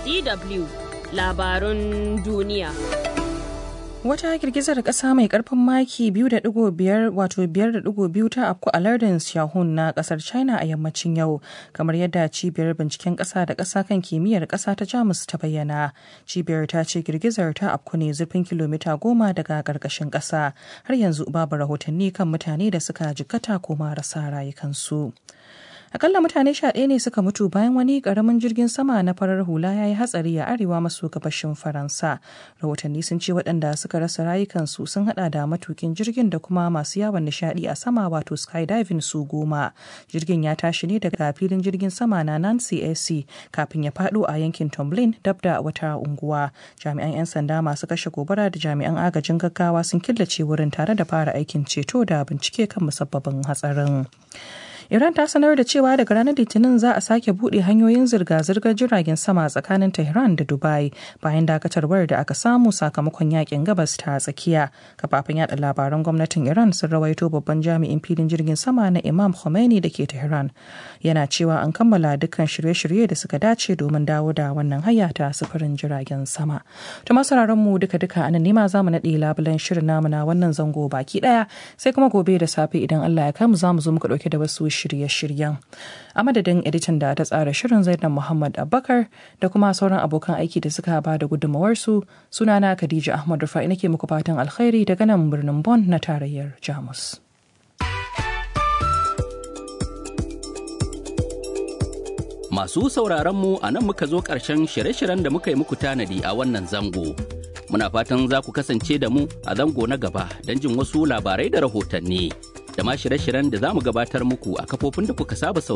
DW labarun duniya. Wata girgizar ƙasa mai ƙarfin maki 2.5 wato 5.2 ta afku a lardin Xiaohun na ƙasar China a yammacin yau, kamar yadda cibiyar binciken ƙasa da ƙasa kan kimiyyar ƙasa ta Jamus ta bayyana. Cibiyar ta ce girgizar ta afku ne zurfin kilomita goma daga ƙarƙashin ƙasa. Har yanzu babu rahotanni kan mutane da suka jikkata ko marasa rayukansu. akalla mutane sha ɗaya ne suka mutu bayan wani ƙaramin jirgin sama na farar hula ya yi hatsari a arewa maso gabashin faransa rahotanni sun ce waɗanda suka rasa rayukansu sun hada da matukin jirgin da kuma masu yawon nishaɗi a sama wato skydiving su goma jirgin ya tashi ne daga filin jirgin sama na nancy ac kafin ya faɗo a yankin tomlin dab da wata unguwa jami'an 'yan sanda masu kashe gobara da jami'an agajin gaggawa sun killace wurin tare da fara aikin ceto da bincike kan musabbabin hatsarin Iran ta sanar da cewa daga ranar Litinin za a sake buɗe hanyoyin zirga-zirgar jiragen sama tsakanin Tehran da Dubai bayan dakatarwar da aka samu sakamakon yakin gabas ta tsakiya. Kafafen yada labaran gwamnatin Iran sun rawaito babban jami'in filin jirgin sama na Imam Khomeini da ke Tehran. Yana cewa an kammala dukkan shirye-shirye da suka dace domin dawo da wannan hanya ta sufurin jiragen sama. To masararen mu duka-duka anan nema za mu naɗe labulen shirin namu na wannan zango baki ɗaya sai kuma gobe da safe idan Allah ya kai mu za mu zo muka ɗauke da wasu shirye-shiryen. A madadin editan da ta tsara shirin Zainab Muhammad Abubakar da kuma sauran abokan aiki da suka ba da gudunmawarsu sunana Khadija Ahmad Rufa'i nake muku fatan alkhairi daga nan birnin Bonn na tarayyar Jamus. Masu sauraron mu a nan muka zo ƙarshen shirye-shiryen da muka yi muku tanadi a wannan zango. Muna fatan za ku kasance da mu a zango na gaba don jin wasu labarai da rahotanni. da ma shirye-shiryen da za mu gabatar muku a kafofin da kuka saba